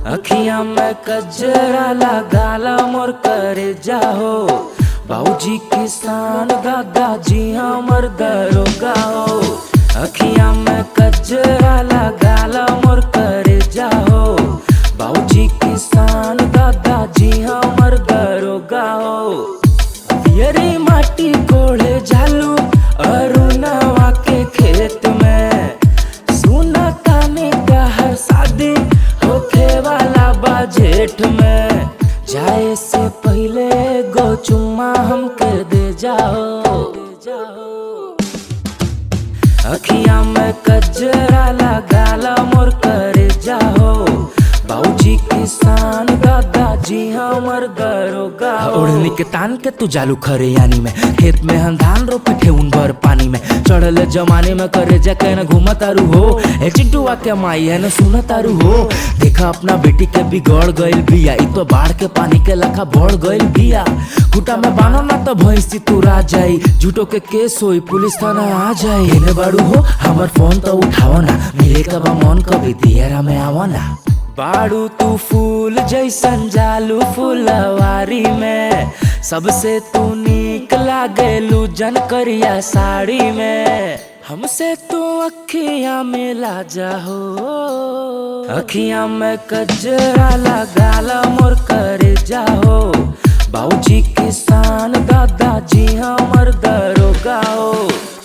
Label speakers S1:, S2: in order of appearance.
S1: अखिया में कजरा लगाला मोर करे जाहो बाबूजी किसान दादाजी हमर दरोगा हो अखिया में कजरा लगाला मोर करे जाहो बाबूजी किसान दादाजी हमर दरोगा हो यरी माटी कोड़े झालू अरुणवा के खेत में सुना ताने का हर शादी होखे वाला बा जेठ में जाए से पहले गो चुम्मा हमके दे जाओ दे जाओ अखिया में कजरा लगाला मोर करे जाओ बाबूजी किसान दादाजी हमर दरोगा ओढ़नी के तान के तू जालू खरे यानी में खेत में हम धान रोपे थे उन भर पानी में चढ़ल जमाने में करे जा के न घूम तारू हो ए चिंटुआ के माई है न सुन तारू हो देखा अपना बेटी के बिगड़ गइल बिया इ तो बाढ़ के पानी के लखा बढ़ गइल बिया कुटा में बानो ना तो भैंसी तू रा जाई झूठो के केस होई पुलिस थाना आ जाई एने बाड़ू हो हमर फोन तो उठाओ ना मिले कब मन कभी दियरा में आवो ना बाड़ू तू फूल जैसन जालू फुलवारी में सबसे तू नीक लागेलू जन करिया साड़ी में हमसे तू अखिया में ला जाहो अखिया में कजरा लगाला मोर करे जाहो बाबूजी किसान दादाजी हमर दरोगा हो